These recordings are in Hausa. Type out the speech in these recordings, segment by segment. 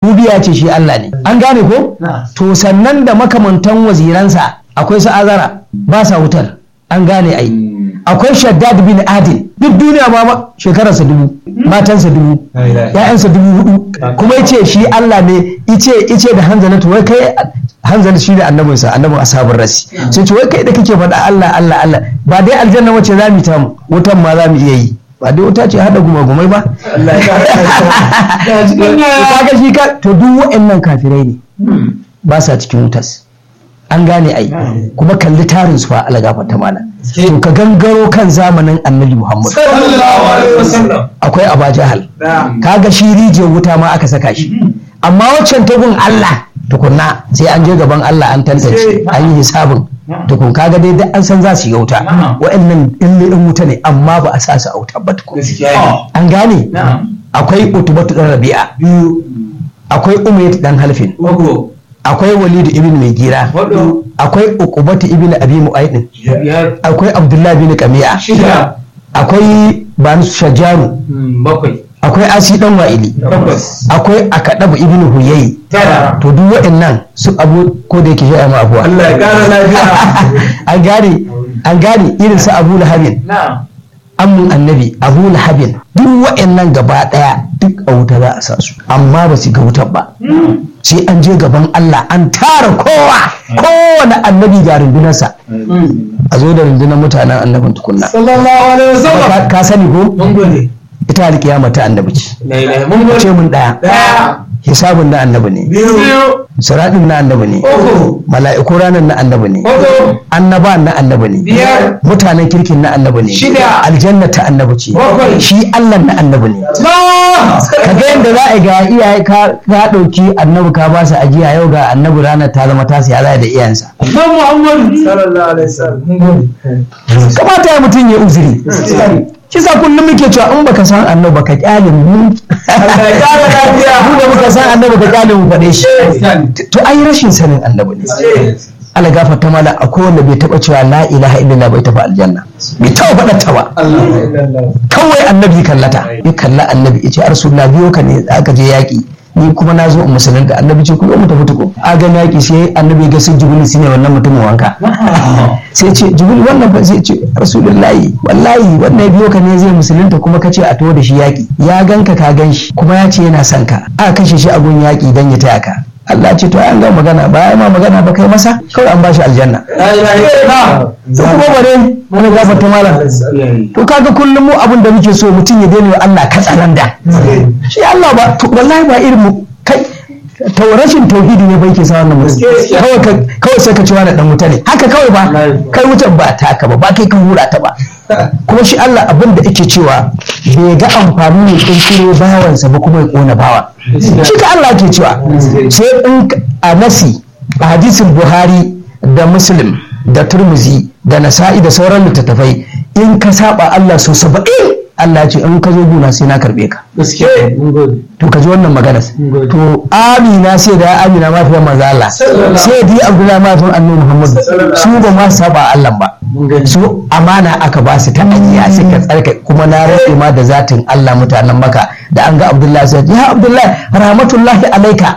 rububiya ce shi Allah ne an gane ko to sannan da makamantan waziransa akwai su azara ba sa wutar an gane ai akwai shaddad bin adil duk duniya ma shekararsa dubu matansa dubu ya'yansa dubu hudu kuma yace shi Allah ne ice ice da hanzalatu wai kai hanzal shi da annabinsa annabin ashabin rasi sai ce wai kai da kake faɗa Allah Allah Allah ba dai aljanna wace za mu ta mu wutan ma za mu iya yi ba dai wuta ce hada gumagumai ba kaga shi ka to duk wa'annan kafirai ne ba sa cikin wutas an gane ai kuma kalli tarin su fa algafa ta mana to ka gangaro kan zamanin annabi Muhammad akwai Aba Jahal kaga shi rijiyar wuta ma aka saka shi amma waccan tagun Allah tukunna sai an je gaban Allah an tantance an yi hisabin tukun kaga dai duk an san za su yi wuta wa'annan ille din wuta ne amma ba a sa su a wuta ba tukun an gane akwai utubatu dan rabi'a akwai umayyad dan halfin akwai walidu ibn mai gira akwai uqubatu ibn abi mu'aydin akwai abdullahi bin qami'a akwai banu shajaru akwai asi dan wa'ili akwai akadabu ibn huyayi to duk waɗannan su abu ko da yake shi ma abuwa Allah ya kara lafiya an gane an gane irin su abu lahabin amun annabi abu lahabin duk waɗannan gaba ɗaya duk a wuta za a sa su amma ba su ga wutar ba sai an je gaban Allah an tara kowa kowane annabi ga rundunarsa a zo da rundunar mutanen annabin tukunna sallallahu alaihi wasallam Ka- ka sani ko mun gode ita alkiyama ta annabi ce la ilaha mun gode ce mun ɗaya daya hisabun na annabi ne biyu siraɗin na annabi ne uku mala'iku ranar na annabi ne hudu annaba na annabi ne biyar mutanen kirkin na annabi ne Shida. aljanna ta annabi ce Bakwai. shi allah na annabi ne Allah ka ga yadda za a yi ga iyaye ka ka ɗauki annabi ka ba su ajiya yau ga annabi ranar ta zama tasu ya za da iyayensa Nan Muhammadu sallallahu alaihi wasallam mun gode kamata ya mutum ya uzuri kisa kullum muke cewa in baka san annabi baka kyale mu Allah ya kara lafiya mu da muka san annabi ka kyale mu faɗe shi to ai rashin sanin annabi ne Allah gafarta mala akwai wanda bai taba cewa la ilaha illallah bai tafi aljanna bai taba faɗa ta ba Allah illallah kawai annabi kallata ya kalla annabi ya ce arsulla biyo ka ne aka je yaƙi ni kuma na zo in musulunta annabi ce kuma mu tafi tuko a ga yaƙi sai annabi ya ga sun jibril shine wannan mutumin wanka sai ce jibril wannan ba sai ce rasulullahi wallahi wannan ya biyo ka ne zai musulunta kuma ka ce a to da shi yaƙi ya ganka ka gan shi kuma ya ce yana son ka aka kashe shi a gun yaƙi dan ya taya ka Allah ce to an ga magana ba ya ma magana ba kai masa kawai an bashi aljanna la ilaha illallah to kuma bare wani gafarta malam to kaga kullum mu abin da muke so mutum ya daina wa Allah katsalanda shi Allah ba to wallahi ba irin mu kai to rashin tauhidi ne bai ke sa wannan mutum kawai ka kawai sai ka ci wani dan wuta ne haka kawai ba kai wutar ba taka ba ba kai ka hura ta ba kuma shi Allah abin da yake cewa bai ga amfani ne kirkiro bawansa ba kuma ya kona bawa shi ka Allah ke cewa sai in a nasi a hadisin Buhari da Muslim da Turmuzi da Nasa'i da sauran littattafai in ka saba Allah so saba'in Allah ce in ka zo guna sai na karbe ka gaskiya mun gode to ka ji wannan magana to Amina sai da Amina ma fiye manzo Allah sai di Abdullahi ma fiye annabi Muhammad su ba ma saba Allah ba su amana aka ba su ta ajiya suka tsarka kuma na rage ma da zatin Allah mutanen maka da an ga Abdullahi sai ya Abdullahi rahmatullahi alaika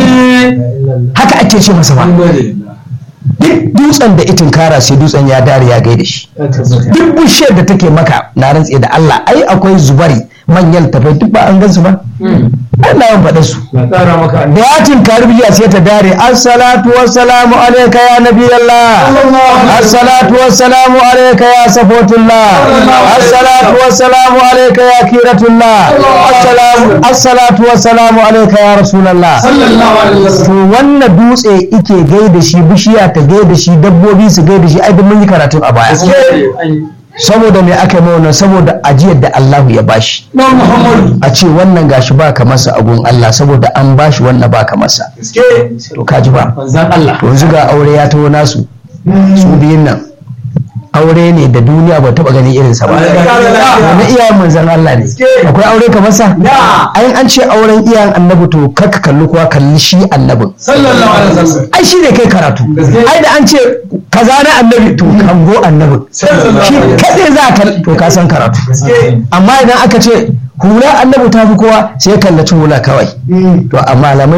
haka ake ce masa ba mun gode duk dutsen da itin kara sai dutsen ya dare ya gaida shi duk bishiyar da take maka na rantse da Allah ai akwai zubari manyan tafai duk ba an gan su ba ai na yawan faɗa su na kara maka da ya tinkari bishiya sai ta dare assalatu wassalamu alayka ya nabi Allah assalatu wassalamu alayka ya safotullah assalatu wassalamu alayka ya kiratullah assalamu assalatu wassalamu alayka ya rasulullah sallallahu alaihi wasallam to wannan dutse ike gaida shi bishiya ta gaida shi dabbobi su gaida shi ai duk mun yi karatu a baya saboda me aka yi wannan saboda ajiyar da Allah ya bashi nan Muhammadu a ce wannan gashi ba ka masa agun Allah saboda an bashi wannan ba ka masa gaske to kaji ba manzon Allah to yanzu ga aure ya taho nasu su biyun nan aure ne da duniya ba taba ganin irinsa ba na iyayen manzan Allah ne akwai aure kamar sa ai an ce auren iyayen annabi to kaka kalli kuwa kalli shi annabin sallallahu alaihi wasallam ai shi ne kai karatu ai da an ce kaza na annabi to kango annabin shi kadai za ka to ka san karatu amma idan aka ce hula annabi ta fi kowa sai kallaci hula kawai to a malamai